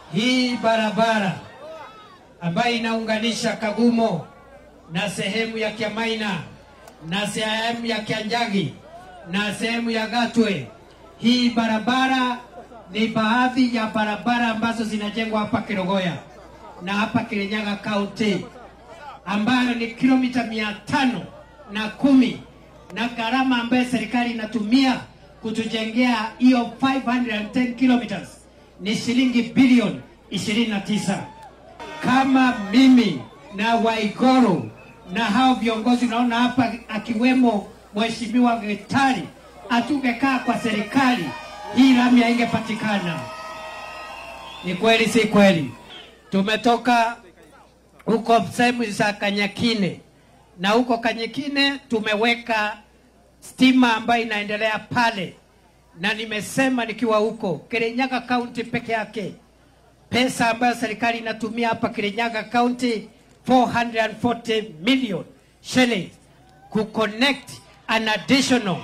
hii barabara ambayo inaunganisha Kagumo na sehemu ya Kiamaina na sehemu ya Kianjagi na sehemu ya Gatwe. Hii barabara ni baadhi ya barabara ambazo zinajengwa hapa Kirogoya na hapa Kirinyaga County, ambayo ni kilomita mia tano na kumi na gharama ambayo serikali inatumia kutujengea hiyo 510 kilometers ni shilingi bilioni 29. Kama mimi na Waigoro na hao viongozi unaona hapa, akiwemo Mheshimiwa Gitari, hatungekaa kwa serikali hii lami haingepatikana. Ni kweli, si kweli? Tumetoka huko sehemu za Kanyakine na huko Kanyakine tumeweka stima ambayo inaendelea pale, na nimesema nikiwa huko Kirinyaga County peke yake pesa ambayo serikali inatumia hapa Kirinyaga County 440 million shillings ku connect an additional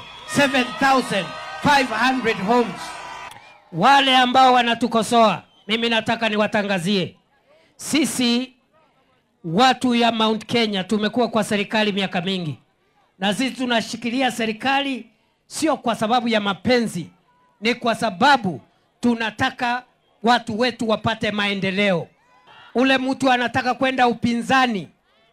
7500 homes. Wale ambao wanatukosoa, mimi nataka niwatangazie, sisi watu ya Mount Kenya tumekuwa kwa serikali miaka mingi, na sisi tunashikilia serikali sio kwa sababu ya mapenzi, ni kwa sababu tunataka watu wetu wapate maendeleo. Ule mtu anataka kwenda upinzani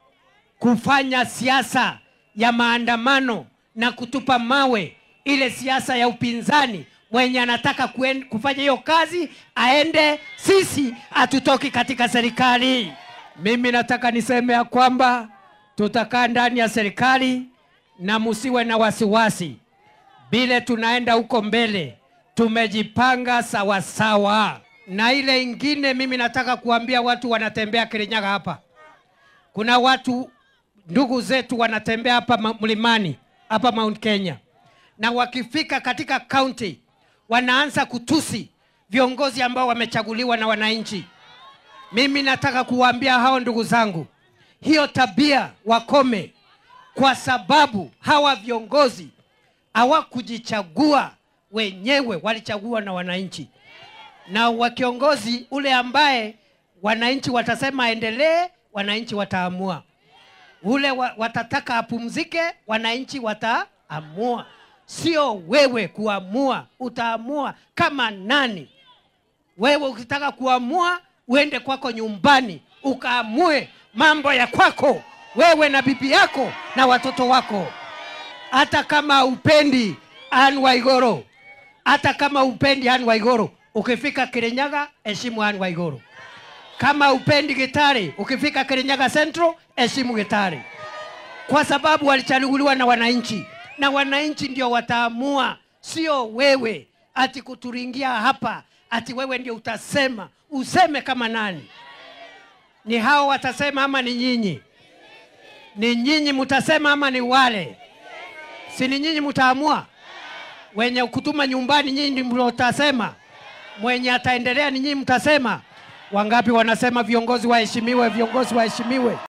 kufanya siasa ya maandamano na kutupa mawe, ile siasa ya upinzani, mwenye anataka kuen, kufanya hiyo kazi aende, sisi hatutoki katika serikali. Mimi nataka niseme ya kwamba tutakaa ndani ya serikali na musiwe na wasiwasi, vile tunaenda huko mbele tumejipanga sawasawa sawa. Na ile ingine, mimi nataka kuambia watu wanatembea Kirinyaga hapa, kuna watu ndugu zetu wanatembea hapa mlimani hapa Mount Kenya, na wakifika katika kaunti wanaanza kutusi viongozi ambao wamechaguliwa na wananchi. Mimi nataka kuwaambia hao ndugu zangu, hiyo tabia wakome, kwa sababu hawa viongozi hawakujichagua wenyewe, walichagua na wananchi, na wa kiongozi ule ambaye wananchi watasema aendelee, wananchi wataamua. Ule wa, watataka apumzike, wananchi wataamua, sio wewe kuamua. Utaamua kama nani? Wewe ukitaka kuamua uende kwako nyumbani ukaamue mambo ya kwako wewe na bibi yako na watoto wako. Hata kama upendi Anne Waiguru, hata kama upendi Anne Waiguru, ukifika Kirinyaga heshimu Anne Waiguru. Kama upendi Gitari, ukifika Kirinyaga Central heshimu Gitari, kwa sababu walichaguliwa na wananchi, na wananchi ndio wataamua, sio wewe ati kuturingia hapa ati wewe ndio utasema. Useme kama nani? Ni hao watasema ama ni nyinyi? Ni nyinyi mtasema ama ni wale? Si ni nyinyi mtaamua? Wenye kutuma nyumbani nyinyi ndio mtasema, mwenye ataendelea ni nyinyi mtasema. Wangapi wanasema viongozi waheshimiwe, viongozi waheshimiwe?